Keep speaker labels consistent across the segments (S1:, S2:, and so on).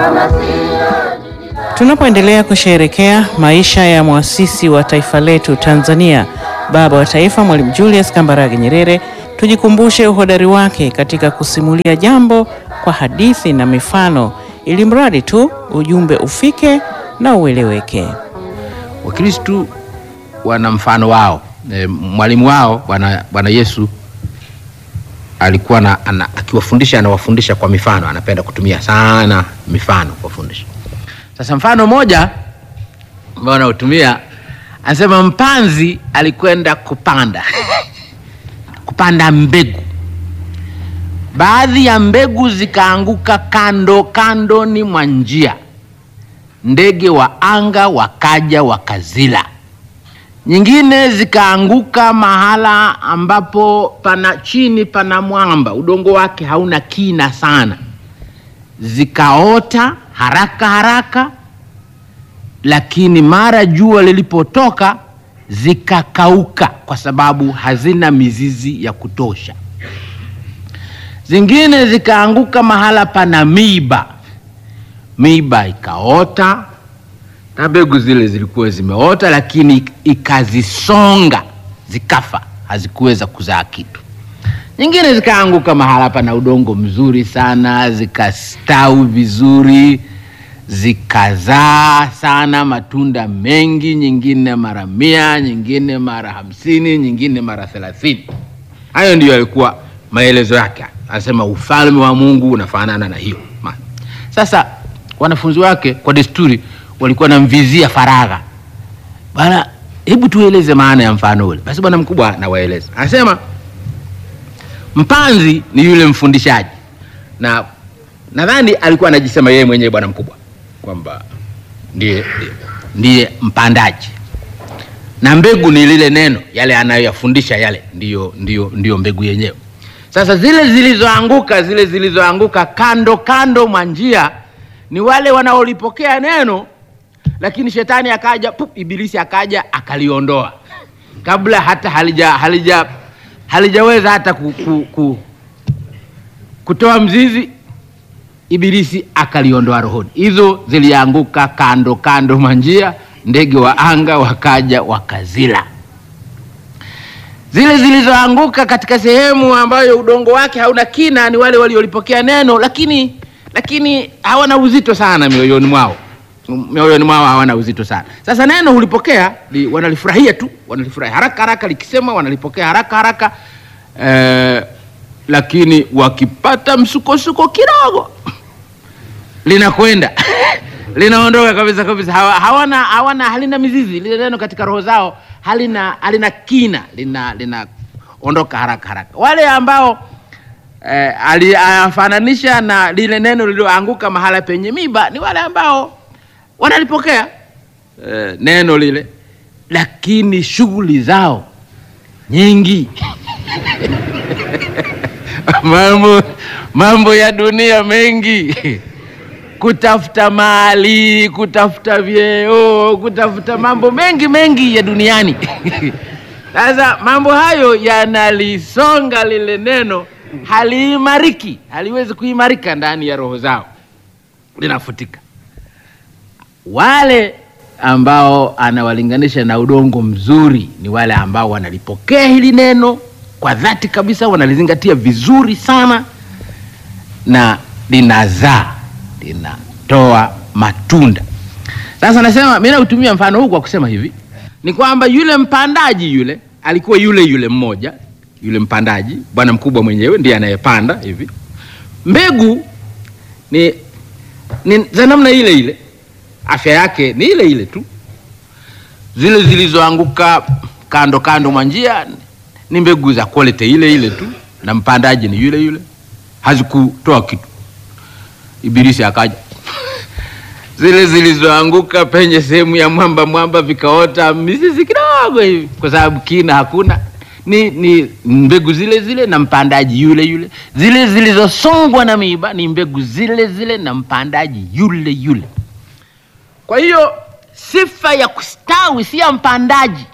S1: Tunapoendelea kusherehekea maisha ya mwasisi wa taifa letu Tanzania, baba wa taifa Mwalimu Julius Kambarage Nyerere, tujikumbushe uhodari wake katika kusimulia jambo kwa hadithi na mifano, ili mradi tu ujumbe ufike na ueleweke.
S2: Wakristu wana mfano wao. E, mwalimu wao Bwana Bwana Yesu alikuwa na, ana, akiwafundisha anawafundisha kwa mifano, anapenda kutumia sana mifano kuwafundisha. Sasa mfano moja ambao anaotumia anasema, mpanzi alikwenda kupanda kupanda mbegu, baadhi ya mbegu zikaanguka kando kandoni mwa njia, ndege wa anga wakaja wakazila nyingine zikaanguka mahala ambapo pana chini pana mwamba, udongo wake hauna kina sana, zikaota haraka haraka, lakini mara jua lilipotoka zikakauka kwa sababu hazina mizizi ya kutosha. Zingine zikaanguka mahala pana miiba, miiba ikaota na mbegu zile zilikuwa zimeota, lakini ikazisonga zikafa, hazikuweza kuzaa kitu. Nyingine zikaanguka mahala pana udongo mzuri sana, zikastawi vizuri, zikazaa sana matunda mengi, nyingine mara mia, nyingine mara hamsini, nyingine mara thelathini. Hayo ndiyo yalikuwa maelezo yake. Anasema ufalme wa Mungu unafanana na hiyo. Sasa wanafunzi wake kwa desturi walikuwa namvizia faragha, bwana, hebu tueleze maana ya mfano ule. Basi bwana mkubwa nawaeleza, anasema mpanzi ni yule mfundishaji, na nadhani alikuwa anajisema yeye mwenyewe bwana mkubwa kwamba ndiye, ndiye mpandaji, na mbegu ni lile neno, yale anayoyafundisha yale ndiyo, ndiyo, ndiyo mbegu yenyewe. Sasa zile zilizoanguka zile zilizoanguka kando kando mwa njia ni wale wanaolipokea neno lakini shetani akaja pup, ibilisi akaja akaliondoa kabla hata halija halija halijaweza hata ku, ku, ku, kutoa mzizi, ibilisi akaliondoa rohoni. Hizo zilianguka kando kando mwa njia, ndege wa anga wakaja wakazila. Zile zilizoanguka katika sehemu ambayo udongo wake hauna kina ni wale waliolipokea neno, lakini lakini hawana uzito sana mioyoni mwao mioyoni mwao hawana uzito sana. Sasa neno hulipokea li, wanalifurahia tu, wanalifurahia haraka haraka, likisema wanalipokea haraka haraka eh, lakini wakipata msukosuko kidogo linakwenda linaondoka kabisa kabisa. Hawa, hawana, hawana halina mizizi lile neno katika roho zao, halina halina kina, lina linaondoka haraka haraka. Wale ambao eh, alifananisha na lile neno lililoanguka mahala penye miba ni wale ambao wanalipokea eh, neno lile, lakini shughuli zao nyingi mambo mambo ya dunia mengi, kutafuta mali, kutafuta vyeo, kutafuta mambo mengi mengi ya duniani. Sasa mambo hayo yanalisonga lile neno, haliimariki, haliwezi kuimarika ndani ya roho zao, linafutika wale ambao anawalinganisha na udongo mzuri ni wale ambao wanalipokea hili neno kwa dhati kabisa, wanalizingatia vizuri sana, na linazaa, linatoa matunda. Sasa nasema mimi nautumia mfano huu kwa kusema hivi ni kwamba yule mpandaji yule alikuwa yule yule mmoja, yule mpandaji, bwana mkubwa mwenyewe ndiye anayepanda hivi. Mbegu ni, ni za namna ile ile afya yake ni ile ile tu. Zile zilizoanguka kando kando mwa njia ni mbegu za quality ile ile tu, na mpandaji ni yule yule, hazikutoa kitu. Ibilisi akaja zile zilizoanguka penye sehemu ya mwamba mwamba, vikaota mizizi kidogo hivi, kwa sababu kina hakuna, ni, ni mbegu zile zile na mpandaji yule yule. Zile zilizosongwa na miiba ni mbegu zile zile na mpandaji yule yule. Kwa hiyo sifa ya kustawi si ya mpandaji,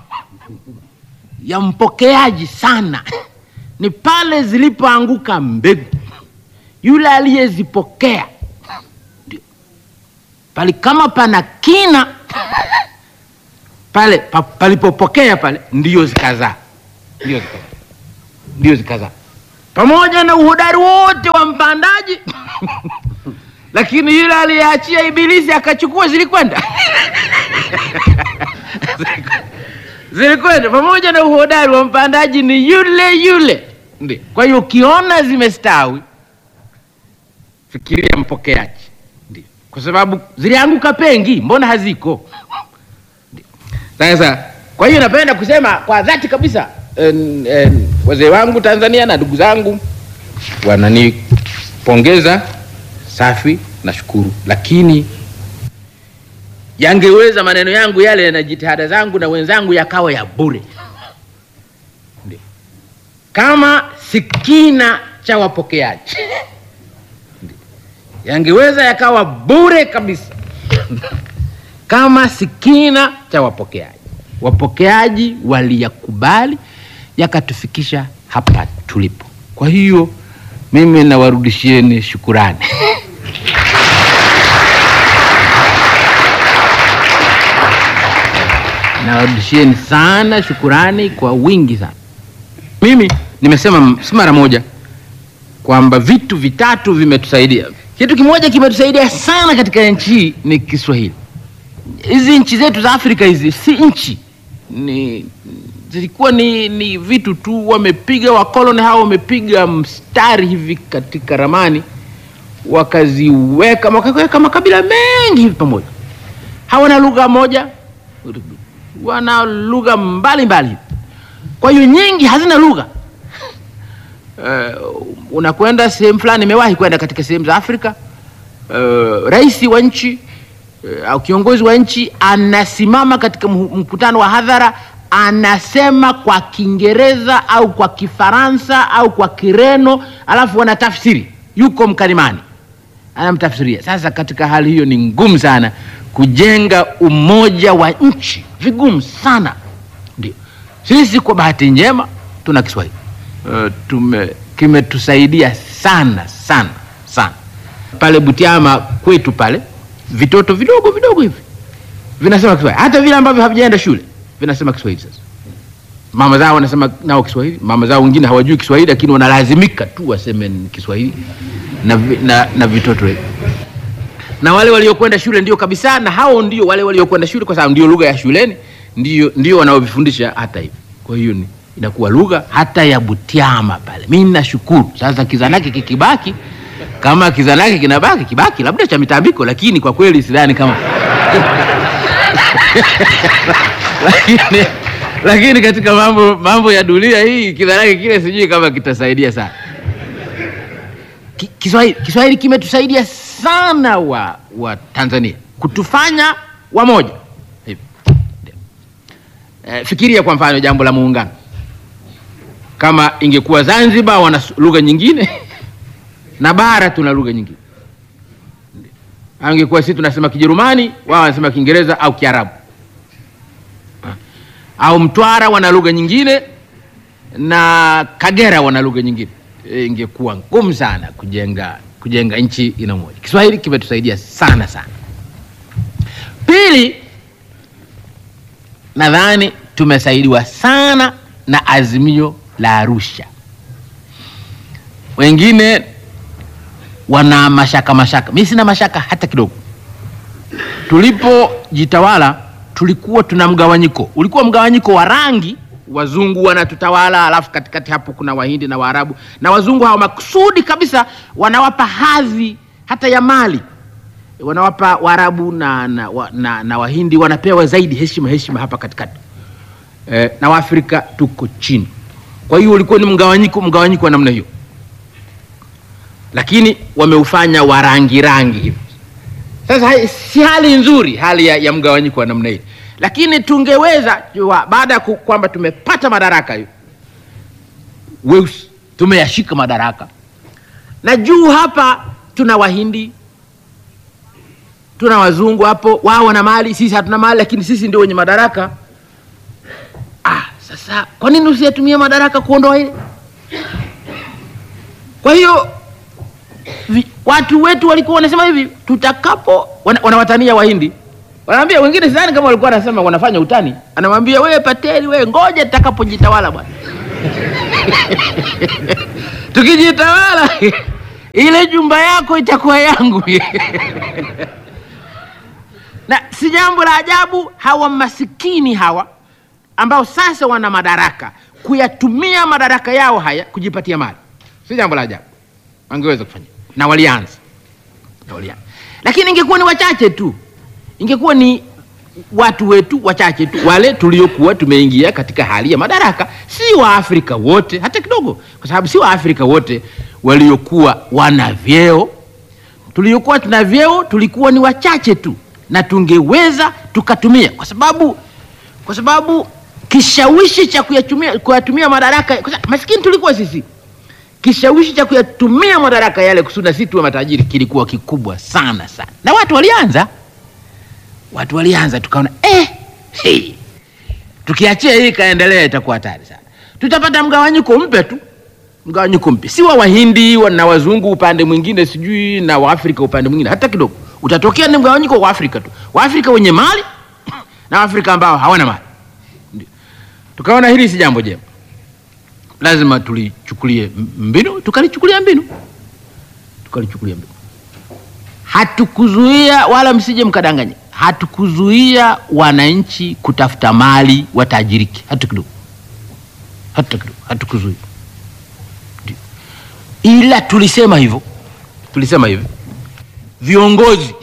S2: ya mpokeaji sana, ni pale zilipoanguka mbegu, yule aliyezipokea ndio pali kama pana kina pale pa, palipopokea pale ndio zikazaa, ndio zikazaa, ndio zikazaa, pamoja na uhodari wote wa mpandaji lakini yule aliyeachia Ibilisi akachukua, zilikwenda zilikwenda pamoja na uhodari wa mpandaji, ni yule yule. Ndio. Kwa hiyo ukiona zimestawi, fikiria mpokeaji, ndio, kwa sababu zilianguka pengi, mbona haziko? Ndio. Sasa kwa hiyo napenda kusema kwa dhati kabisa, en, en, wazee wangu Tanzania na ndugu zangu wananipongeza safi, nashukuru, lakini yangeweza maneno yangu yale na jitihada zangu na wenzangu yakawa ya bure. Ndio. Kama sikina cha wapokeaji Ndio. yangeweza yakawa bure kabisa kama sikina cha wapokeaji. Wapokeaji waliyakubali yakatufikisha hapa tulipo. Kwa hiyo mimi nawarudishieni shukurani. nawarudishieni sana shukurani kwa wingi sana. Mimi nimesema si mara moja kwamba vitu vitatu vimetusaidia. Kitu kimoja kimetusaidia sana katika nchi hii ni Kiswahili. Hizi nchi zetu za Afrika hizi si nchi, ni zilikuwa ni, ni vitu tu, wamepiga wakoloni hao, wamepiga mstari hivi katika ramani, wakaziweka wakaweka makabila mengi hivi pamoja, hawana lugha moja wana lugha mbalimbali, kwa hiyo nyingi hazina lugha. Uh, unakwenda sehemu fulani, nimewahi kwenda katika sehemu za Afrika. Uh, rais wa nchi uh, au kiongozi wa nchi anasimama katika mkutano wa hadhara, anasema kwa Kiingereza au kwa Kifaransa au kwa Kireno, alafu wanatafsiri, yuko mkalimani anamtafsiria. Sasa katika hali hiyo ni ngumu sana kujenga umoja wa nchi, vigumu sana. Ndio sisi kwa bahati njema tuna Kiswahili uh, tume kimetusaidia sana sana sana. Pale Butiama kwetu pale vitoto vidogo vidogo hivi vinasema Kiswahili, hata vile ambavyo havijaenda shule vinasema Kiswahili. Sasa mama zao wanasema nao Kiswahili, mama zao wengine hawajui Kiswahili, lakini wanalazimika tu waseme Kiswahili na, na, na vitoto hivi na wale waliokwenda shule ndio kabisa, na hao ndio wale waliokwenda shule, kwa sababu ndio lugha ya shuleni, ndio ndio wanaovifundisha hata hivi. Kwa hiyo ni inakuwa lugha hata ya Butiama pale. Mimi nashukuru sasa, kizanake kikibaki, kama kizanake kinabaki kibaki, labda cha mitambiko, lakini kwa kweli sidhani kama lakini, lakini katika mambo mambo ya dunia hii kizanake kile sijui kama kitasaidia sana. Kiswahili Kiswahili kimetusaidia sana wa, wa Tanzania kutufanya wamoja hivi. E, fikiria kwa mfano jambo la muungano, kama ingekuwa Zanzibar wana lugha nyingine na bara tuna lugha nyingine, angekuwa sisi tunasema Kijerumani, wao wanasema Kiingereza au Kiarabu, au Mtwara wana lugha nyingine na Kagera wana lugha nyingine ingekuwa ngumu sana kujenga kujenga nchi ina moja. Kiswahili kimetusaidia sana sana. Pili, nadhani tumesaidiwa sana na azimio la Arusha. Wengine wana mashaka mashaka, mimi sina mashaka hata kidogo. Tulipojitawala tulikuwa tuna mgawanyiko, ulikuwa mgawanyiko wa rangi wazungu wanatutawala, alafu katikati hapo kuna wahindi na waarabu, na wazungu hawa makusudi kabisa wanawapa hadhi hata ya mali, wanawapa waarabu na, na, na, na wahindi wanapewa zaidi heshima heshima hapa katikati e, na waafrika tuko chini. Kwa hiyo ulikuwa ni mgawanyiko mgawanyiko wa namna hiyo, lakini wameufanya wa rangi rangi hivi. Sasa si hali nzuri, hali ya, ya mgawanyiko wa namna hii lakini tungeweza baada ya kwamba tumepata madaraka hiyo weusi tumeyashika madaraka, na juu hapa tuna wahindi tuna wazungu hapo, wao wana mali, sisi hatuna mali, lakini sisi ndio wenye madaraka. Ah, sasa kwa nini usiyatumie madaraka kuondoa ile? Kwa hiyo watu wetu walikuwa wanasema hivi, tutakapo wana, wanawatania Wahindi, wanaambia wengine, sidhani kama walikuwa wanasema wanafanya utani, anamwambia wewe Pateli, wewe ngoja tutakapojitawala bwana tukijitawala ile jumba yako itakuwa yangu na si jambo la ajabu hawa masikini hawa ambao sasa wana madaraka kuyatumia madaraka yao haya kujipatia mali, si jambo la ajabu, wangeweza kufanya na walianza, na walianza. Lakini ingekuwa ni wachache tu, ingekuwa ni watu wetu wachache tu, wale tuliokuwa tumeingia katika hali ya madaraka, si Waafrika wote hata kidogo, kwa sababu si Waafrika wote waliokuwa wana vyeo. Tuliokuwa tuna vyeo tulikuwa ni wachache tu, na tungeweza tukatumia, kwa sababu kwa sababu kishawishi cha kuyatumia kuyatumia madaraka, kwa sababu maskini tulikuwa sisi, kishawishi cha kuyatumia madaraka yale kusudi na sisi tuwe matajiri kilikuwa kikubwa sana sana, na watu walianza watu walianza, tukaona eh, hey, tukiachia hii ikaendelea itakuwa hatari sana, tutapata mgawanyiko mpya tu, mgawanyiko mpya, si wa Wahindi wa- na wazungu upande mwingine, sijui na Waafrika upande mwingine, hata kidogo. Utatokea ni mgawanyiko wa Afrika tu, Waafrika wenye mali na Waafrika ambao hawana mali. Ndio tukaona hili si jambo jema, lazima tulichukulie mbinu, tukalichukulia mbinu, tukalichukulia mbinu hatukuzuia wala msije mkadanganya, hatukuzuia wananchi kutafuta mali watajiriki hata kidogo, hata kidogo, hatukuzuia. Ndio. Ila tulisema hivyo, tulisema hivyo viongozi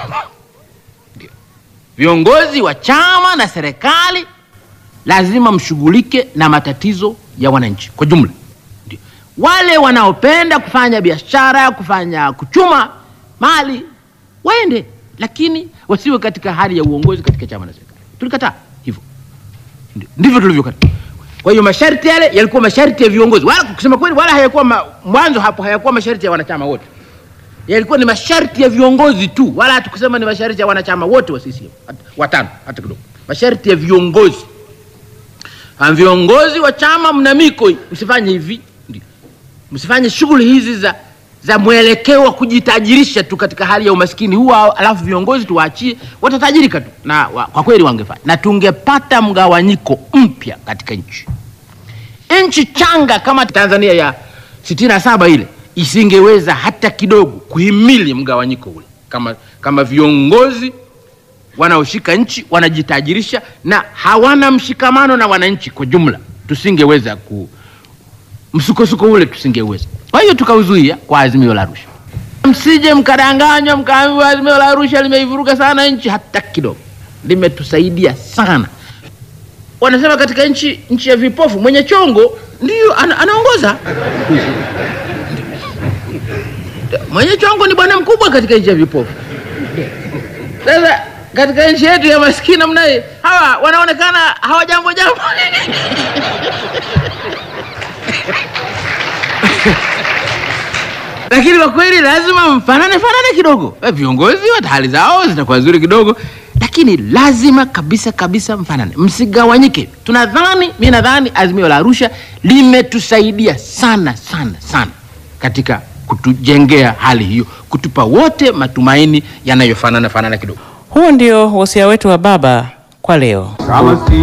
S2: Ndio. viongozi wa chama na serikali lazima mshughulike na matatizo ya wananchi kwa jumla. Ndio. Wale wanaopenda kufanya biashara, kufanya kuchuma mali waende, lakini wasiwe katika hali ya uongozi katika chama na serikali. Tulikataa hivyo, Ndio. ndivyo tulivyokataa. Kwa hiyo masharti yale yalikuwa masharti ya viongozi, wala kusema kweli, wala hayakuwa ma, mwanzo hapo hayakuwa masharti ya wanachama wote, yalikuwa ni masharti ya viongozi tu, wala hatukusema ni masharti ya wanachama wote wa CCM hata- watano, hata kidogo, masharti ya viongozi. Ha, viongozi wa chama mna miko, hii, msifanye hivi, ndio msifanye shughuli hizi za za mwelekeo wa kujitajirisha tu katika hali ya umaskini huu, alafu viongozi tuwaachie watatajirika tu, na wa, kwa kweli wangefanya, na tungepata mgawanyiko mpya katika nchi. Nchi changa kama Tanzania ya sitini na saba ile isingeweza hata kidogo kuhimili mgawanyiko ule, kama, kama viongozi wanaoshika nchi wanajitajirisha na hawana mshikamano na wananchi kwa jumla, tusingeweza ku msukosuko ule tusingeweza. Kwa hiyo tukauzuia kwa azimio la Arusha. Msije mkadanganywa mkaambiwa azimio la Arusha limeivuruga sana nchi, hata kidogo. Limetusaidia sana. Wanasema katika nchi nchi ya vipofu mwenye chongo ndiyo ana, anaongoza. Mwenye chongo ni bwana mkubwa katika nchi ya vipofu. Sasa katika nchi yetu ya maskini namna hii, hawa wanaonekana hawajambo jambo lakini kwa kweli lazima mfanane fanane kidogo. Eh, Viongozi wa hali zao zitakuwa nzuri kidogo, lakini lazima kabisa kabisa mfanane, msigawanyike. Tunadhani, mi nadhani azimio la Arusha limetusaidia sana sana sana katika kutujengea hali hiyo, kutupa wote matumaini yanayofanana fanana kidogo.
S1: Huo ndio wosia wetu wa baba kwa leo.
S3: Kama si